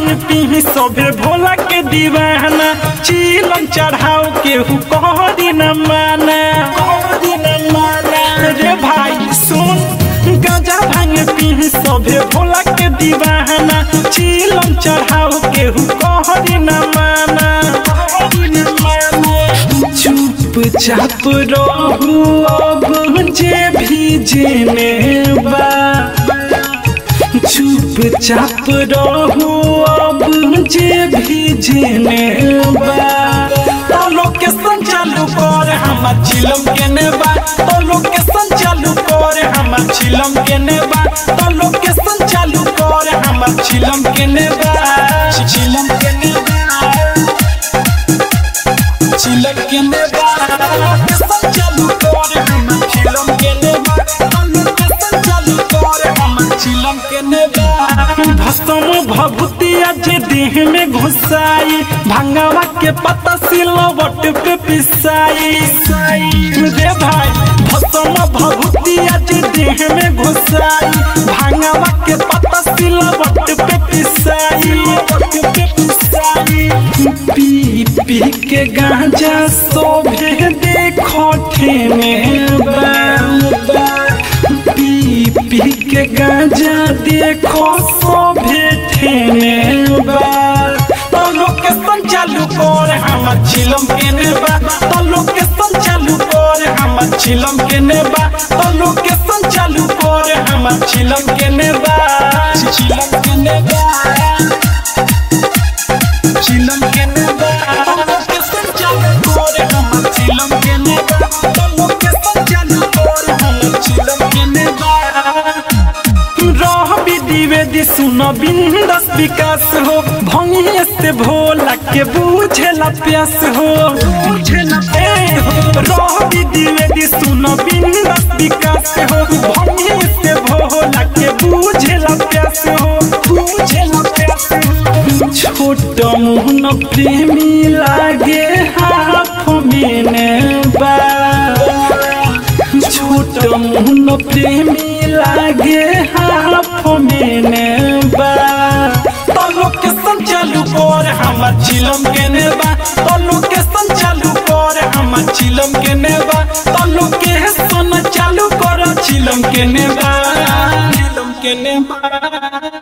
भांग पी सभे भोला के दीवाना चीलम चढ़ाओ केहू कहरी न माना कहरी न माना रे भाई सुन गांजा भांग पी सभे भोला के दीवाना चीलम चढ़ाओ केहू कहरी न माना कहरी न माना चुपचाप रहू अब जे भी जेने बा चुपचाप रहू अब जे भी जेने बा तो लोकेशन चालू कर हमर चिलम केने बा तो लोकेशन चालू कर हमर चिलम केने बा तो लोकेशन चालू कर हमर चिलम केने बा चिलम केने बा चिलम केने बा लोकेशन चालू कर हमर चिलम केने बा तो लोकेशन चालू कर हमर चिलम केने बा भस्म भभूतिया जे देह में घुसाई भंगवा के पत्ता सिलवट पे पिसाई रे भाई भस्म भभूतिया जे देह में घुसाई भंगवा के पत्ता सिलवट पे पिसाई पे पिसाई पी पी के गांजा सोभे देखो ठेने बा पी पी के गांजा देखो सोभे ठेने बा तो लोकेशन चालू कर हमर चिलम केने बा तो लोकेशन चालू कर हमर चिलम केने बा तो लोकेशन चालू कर हमर चिलम केने बा चिलम केने बा चिलम केने बा तो लोकेशन चालू कर हमर चिलम केने बा तो लोकेशन चालू कर हमर चिलम केने बा रह विधि सुन बिंदस विकास हो भंगे से भोला के बुझेला प्यास हो बुझेला ए हो रह विधि सुन बिंदस विकास हो भंगे से भोला के बुझेला प्यास हो बुझेला प्यास हो छोट मुहन प्रेमी लागे हाथ में बा छोट मुहन प्रेमी लागे हाथ में बा तो लोकेशन चालू कर हमर चिलम केने बा तो लोकेशन चालू कर हमर चिलम केने बा तो लोकेशन चालू कर चिलम केने बा चिलम केने बा